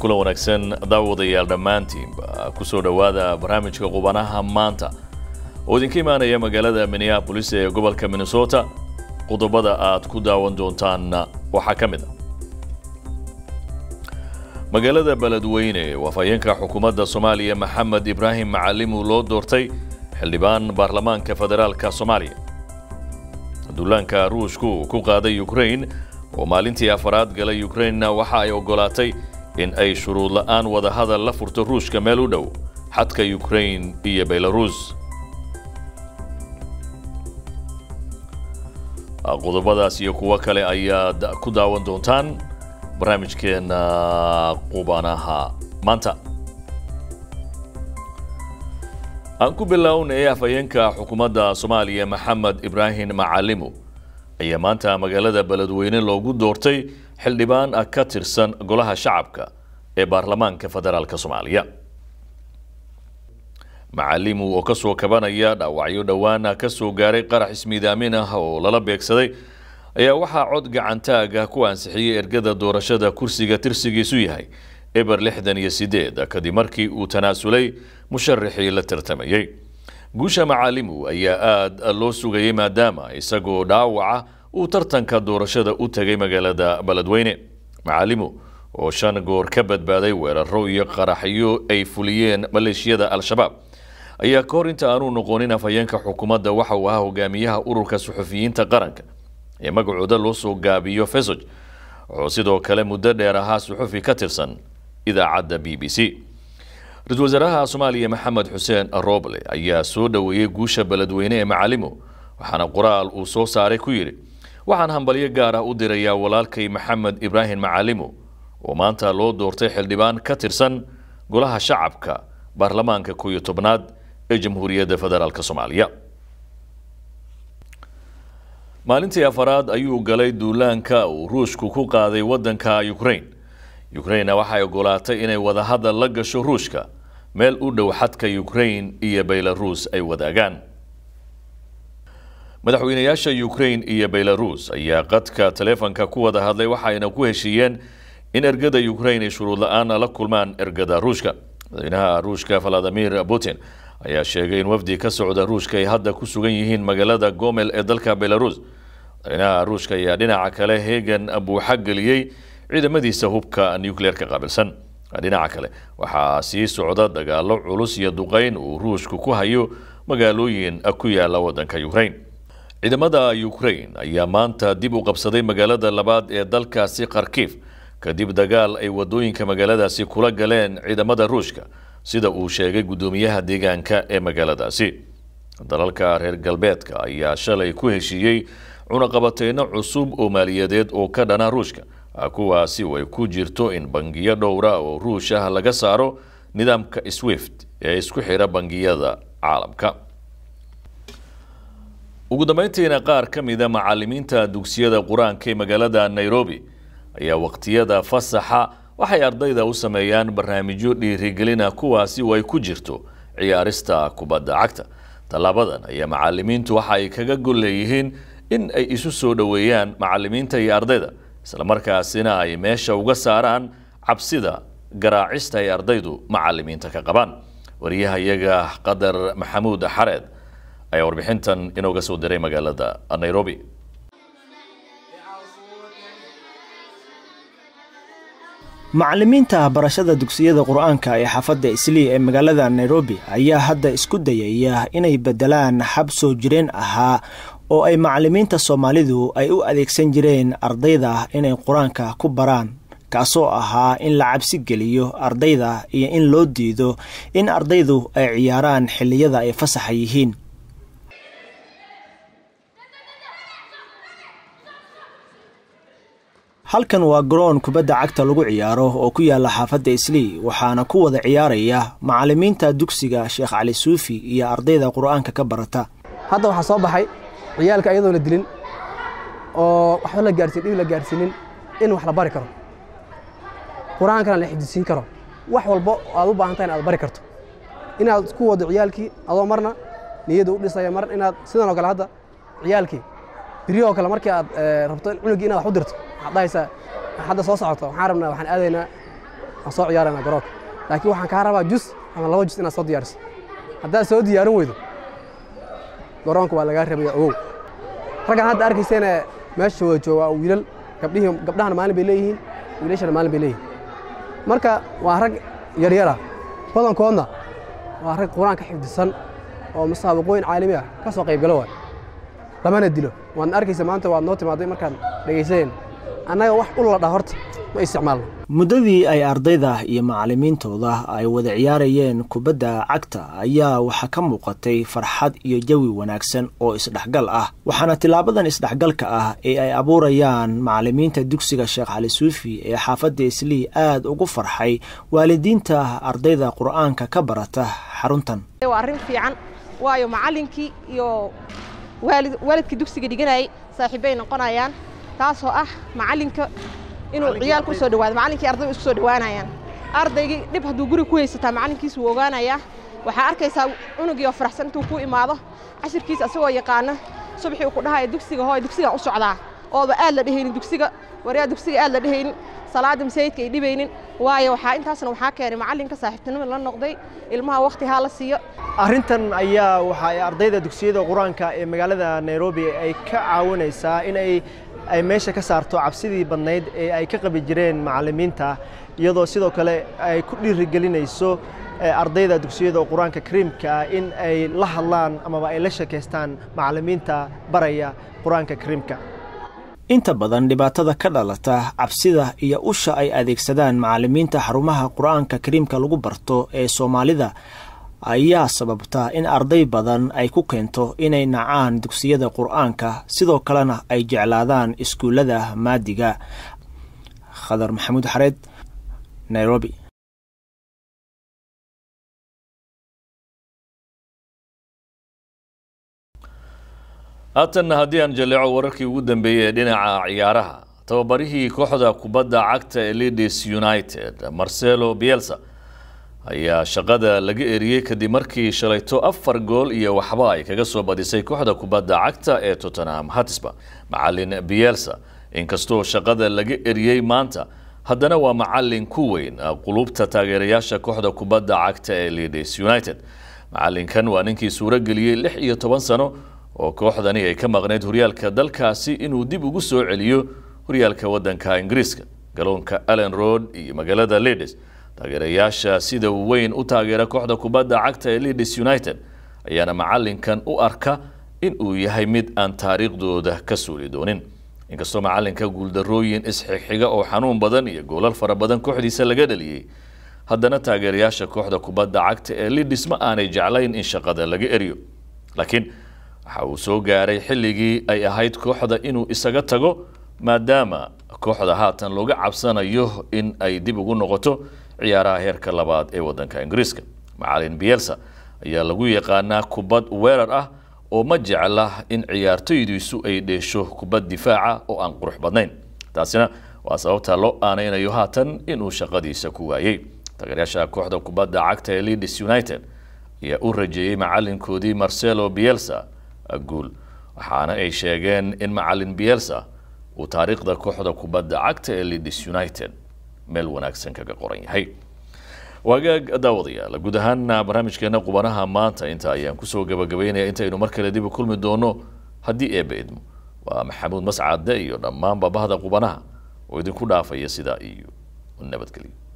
kula wanaagsan daawadayaal dhammaantiinba ku soo dhowaada barnaamijka qubanaha maanta oo idinka imaanaya magaalada minneabolis ee gobolka minnesota qodobada aad ku daawan doontaan waxaa ka mid a magaalada beledweyne waafayeenka xukuumadda soomaaliya maxamed ibraahim macalimu loo doortay xildhibaan baarlamaanka federaalka soomaaliya duulaanka ruushku ku qaaday ukrain oo maalintii afaraad galay ukrainna waxa ay oggolaatay in ay shuruud la'aan wadahadal la furto ruushka meel u dhow xadka ukrain iyo belarus qodobadaas iyo kuwo kale ayaad ku daawan doontaan barnaamijkeena qubanaha maanta aan ku bilownay afhayeenka xukuumadda soomaaliya maxamed ibraahim macalimu ayaa maanta magaalada beledweyne loogu doortay xildhibaan ka tirsan golaha shacabka ee baarlamaanka federaalk soomaaliya macalimu oo kasoo kabanaya dhaawacyo dhowaana kasoo gaaray qarax ismiidaamin ah oo lala beegsaday ayaa waxaa cod gacantaaga ku ansixiyey ergada doorashada kursiga tirsigiisu yahay eber lixdan iyo sideed kadib markii uu tanaasulay musharaxii la tartamayey guusha macalimu ayaa aada loo sugayay maadaama isagoo dhaawaca uu tartanka doorashada u tegay magaalada beledweyne macalimu oo shan goor ka badbaaday weeraro iyo qaraxyo ay fuliyeen maleeshiyada al-shabaab ayaa ka hor inta aanu noqonin afhayeenka xukuumadda waxa uu ahaa hogaamiyaha ururka suxufiyiinta qaranka ee magacooda loo soo gaabiyo fesog oo sidoo kale muddo dheer ahaa suxufi ka tirsan idaacadda b b c ra-isul wasaaraha soomaaliya maxamed xuseen roble ayaa soo dhoweeyey guusha beledweyne ee macalimu waxaana qoraal uu soo saaray ku yidhi waxaan hambalyo gaar ah u dirayaa walaalkay maxamed ibraahim macalimu oo maanta loo doortay xildhibaan ka tirsan golaha shacabka baarlamaanka kooiyo tobnaad ee jamhuuriyadda federaalk soomaaliya maalintii afaraad ayuu galay duulaanka uu ruushku ku qaaday waddanka ukrain ukrainna waxay oggolaatay inay wadahadal la gasho ruushka meel u dhow xadka ukrain iyo belarus ay wadaagaan madaxweynayaasha ukrain iyo belarus ayaa qadka taleefonka ku wada hadlay waxayna ku heshiiyeen in ergada ukrain ay shuruud la-aan la kulmaan ergada ruushka madaxweynaha ruushka valadimir putin ayaa sheegay in wafdi ka socda ruushka ay hadda ku sugan yihiin magaalada gomel ee dalka belarus madaxweynaha ruushka ayaa dhinaca kale heegan buuxa geliyey ciidamadiisa hubka nucleerka qaabilsan dhinaca kale waxaa sii socda dagaalo culus iyo duqeyn uu ruushku ku hayo magaalooyin ku yaala wadanka ukrain ciidamada ukrain ayaa maanta dib u qabsaday magaalada labaad ee dalkaasi kharkiif kadib dagaal ay wadooyinka magaaladaasi kula galeen ciidamada ruushka sida uu sheegay guddoomiyaha deegaanka ee magaaladaasi dalalka reer galbeedka ayaa shalay ku heshiiyey cunaqabateyno cusub oo maaliyadeed oo ka dhana ruushka kuwaasi oo ay ku jirto in bangiyo dhowra oo ruush ah laga saaro nidaamka swift ee isku xidha bangiyada caalamka ugu dambeyntiina qaar ka mida macalimiinta dugsiyada qur-aanka ee magaalada nairobi ayaa waqtiyada fasaxa waxay ardayda u sameeyaan barnaamijyo dhiirigelina kuwaasi oo ay ku jirto ciyaarista kubadda cagta tallaabadan ayaa macalimiintu waxa ay kaga gol leeyihiin in ay isu soo dhoweeyaan macalimiinta iyo ardayda islamarkaasina ay meesha uga saaraan cabsida garaacista ay ardaydu macalimiinta ka qabaan wariyaha iyaga qadar maxamuud xareed ayaa warbixintan inooga soo diray magaalada nairobi macallimiinta barashada dugsiyada qur-aanka ee xaafadda islii ee magaalada nairobi ayaa hadda isku dayaya inay beddelaan xab soo jireen ahaa oo ay macallimiinta soomaalidu ay u adeegsan jireen ardayda inay qur-aanka ku baraan kaasoo ahaa in la cabsi geliyo ardayda iyo in loo diido in ardaydu ay ciyaaraan xilliyada ay fasaxa yihiin halkan waa garoon kubadda cagta lagu ciyaaro oo ku yaala xaafadda islii waxaana ku wada ciyaaraya macallimiinta dugsiga sheekh cali suufi iyo ardayda qur-aanka ka barata hadda waxaa soo baxay ciyaalka ayadoon la dilin oo waxba la gaarsiin dhib la gaarsiinin in wax la bari karo qur-aankana la xifdisiin karo wax walbo aad u baahan tahay in aad bari karto inaad ku wado ciyaalkii adoo marna niyadda u dhisaya mar inaad sidan oo kale hadda ciyaalkii biryahoo kale markii aad rabto cunugii inaad wax u dirto waxaad dhahaysaa hadda soo socoto waxaan rabnaa waxaan aadaynaa aan soo ciyaarayna garoonka laakiin waxaan kaa rabaa jus ama laba jus inaad soo diyaariso haddaad soo diyaarin weydo garoonka waa lagaa rabaya ogow raggan hadda arkayseena meesha wada jooga waa wiilal gabdhihii gabdhahana maalin bay leeyihiin wiilashana maalin bay leeyihiin marka waa rag yaryara badankoodna waa rag qur-aanka xifdisan oo musaabaqooyin caalami ah ka soo qaybgalo waay lamana dilo waadna arkaysa maanta waad noo timaaday markaan dhegaysanayna annaga wax u ladhaa horta ma isticmaalno muddadii ay ardayda iyo macallimiintooda ay wada ciyaarayeen kubadda cagta ayaa waxaa ka muuqatay farxad iyo jawi wanaagsan oo isdhexgal ah waxaana tilaabadan isdhexgalka ah ee ay abuurayaan macallimiinta dugsiga sheekh cali suufi ee xaafadda islii aad ugu farxay waalidiinta ardayda qur-aanka ka barata xaruntan waa arrin fiican waayo macallinkii iyo waalid waalidkii dugsiga dhiganayay saaxiibbay noqonayaan taasoo ah macallinka inuu ciyaalku u soo dhawaado macallinkii ardayda isku soo dhawaanayaan ardaygii dhib hadduu guri ku haysataa macallinkiisu wuu ogaanayaa waxaa arkaysaa cunugii oo faraxsan intuu ku imaado cashirkiisa asagoo yaqaana subaxii uu ku dhahaya dugsiga hooy dugsigaan u socdaa ooba aad la dhehaynin dugsiga waryaa dugsiga aad la dhehaynin salaada masaajidka ay dhibaynin waayo waxaa intaasna waxaa keenay macallinka saaxiibtinimo la noqday ilmaha waqti haa la siiyo arrintan ayaa waxa ay ardayda dugsiyada qur-aanka ee magaalada nairobi ay ka caawinaysaa in ay ay meesha ka saarto cabsidii badnayd ee ay ka qabi jireen macallimiinta iyadoo sidoo kale ay ku dhiirigelinayso ardayda dugsiyada qur-aanka kariimka ah in ay la hadlaan amaba ay la sheekaystaan macallimiinta baraya qur-aanka kariimka inta badan dhibaatada ka dhalata cabsida iyo usha ay adeegsadaan macallimiinta xarumaha qur-aanka kariimka lagu barto ee soomaalida ayaa sababta in arday badan ay ku keento inay nacaan dugsiyada qur-aanka sidoo kalena ay jeclaadaan iskuullada maadiga khadar maxamuud xareed nairobi haatanna haddii aan jaleeco wararkii ugu dambeeyey ee dhinaca ciyaaraha tababarihii kooxda kubadda cagta ee leaders united marcelo bielsa ayaa shaqada laga eriyey kadib markii shalayto afar gool iyo waxba ay kaga soo badisay kooxda kubadda cagta ee tottenham hatisba macalin bielsa inkastoo shaqada laga eriyey maanta haddana waa macalin ku weyn qulubta taageerayaasha kooxda kubadda cagta ee leaders united macalinkan waa ninkii suuro geliyey lix iyo toban sano oo kooxdani ay ka maqnayd horyaalka dalkaasi inuu dib ugu soo celiyo horyaalka waddanka ingiriiska galoonka allen road iyo magaalada leaders taageerayaasha sida weyn u taageera kooxda kubadda cagta ee leaders united ayaana macalinkan u arka in uu yahay mid aan taariikhdooda ka suuli doonin inkastoo macalinka guuldarooyin isxigxiga oo xanuun badan iyo goolal fara badan kooxdiisa laga dhaliyey haddana taageerayaasha kooxda kubadda cagta ee leaders ma aanay jeclayn in shaqada laga eriyo laakiin waxa uu soo gaaray xilligii ay ahayd kooxda inuu isaga tago maadaama kooxda haatan looga cabsanayo in ay dib ugu noqoto ciyaaraha heerka labaad ee waddanka ingiriiska macalin bielsa ayaa lagu yaqaanaa kubad weerar ah oo ma jecla in ciyaartoydiisu ay dheesho kubad difaaca oo aan qurux badnayn taasina waa sababta loo aanaynayo haatan inuu shaqadiisa ku waayey taageeryaasha kooxda kubadda cagta ee leaders united ayaa u rajeeyey macalinkoodii marcelo bielsa guul waxaana ay sheegeen in macalin bielsa uu taariikhda kooxda kubadda cagta ee leaders united meel wanaagsan kaga qoran yahay waagaag daawadayaal guud ahaana barnaamijkeena qubanaha maanta inta ayaan kusoo gabagabeynaya intaynu mar kale dib u kulmi doono haddii eebba idmo waa maxamuud mascade iyo dhammaanba bahda qubanaha oo idinku dhaafaya sidaa iyo nabadgelyo